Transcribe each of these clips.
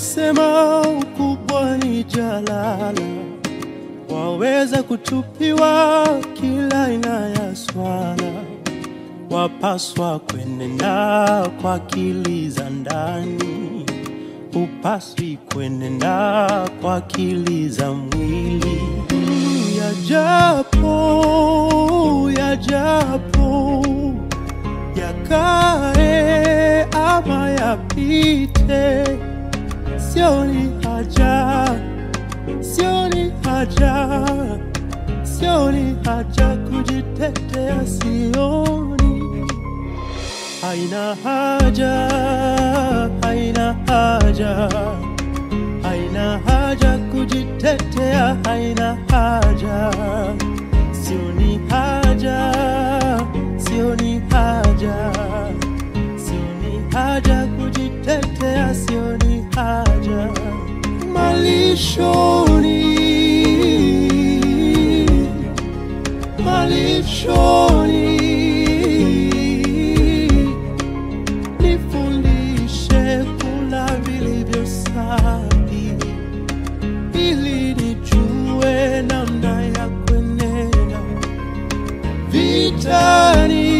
Walisema ukubwa ni jalala, waweza kutupiwa kila aina ya swala, wapaswa kwenenda kwa akili za ndani, upaswi kwenenda kwa akili za mwili. Yajapo, yajapo, yakae ama yapite, sioni haja, sioni haja, sioni haja kujitetea, sioni haina haja, haina haja, haina haja kujitetea, haina haja, sioni haja, sioni haja, sioni haja kujitetea, sioni haja malishoni, malishoni nifundishe kula vilivyo safi, ili nijue namna ya kwenenda vitani,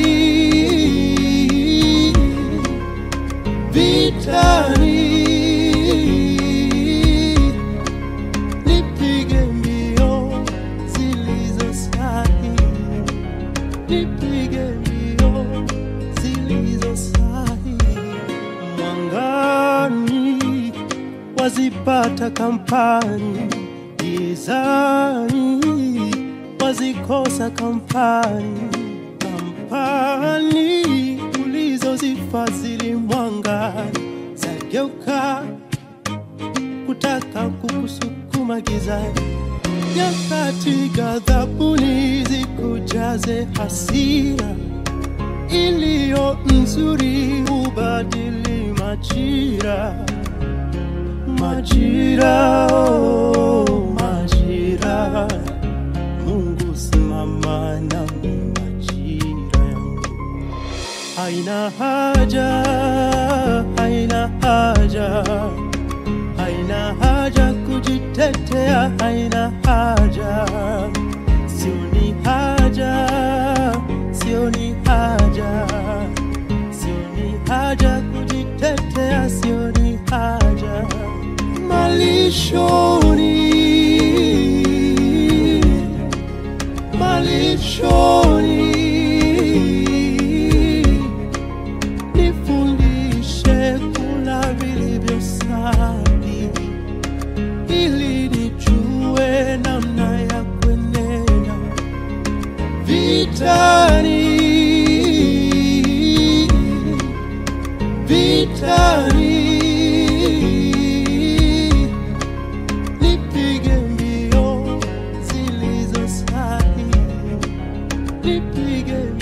vitani, nipige mbio zilizo sahihi nipige mbio zilizo sahihi. Mwangani wazipata kampani, gizani wazikosa kampani. Kampani ulizozifadhili mwangani zageuka kutaka kukusukuma gizani nyakati ghadhabuni zikujaze hasira iliyo nzuri hubadili majira majira oh, majira mungu simama nami majira yangu haina haja haina haja haina haja kujitetea, haina haja, sioni haja, sioni haja, sioni haja kujitetea, sioni haja malishoni, malishoni nifundishe kula vilivyo safi, ili nijue namna ya kwenenda vitani, vitani, nipige mbio zilizo sahihi, nipige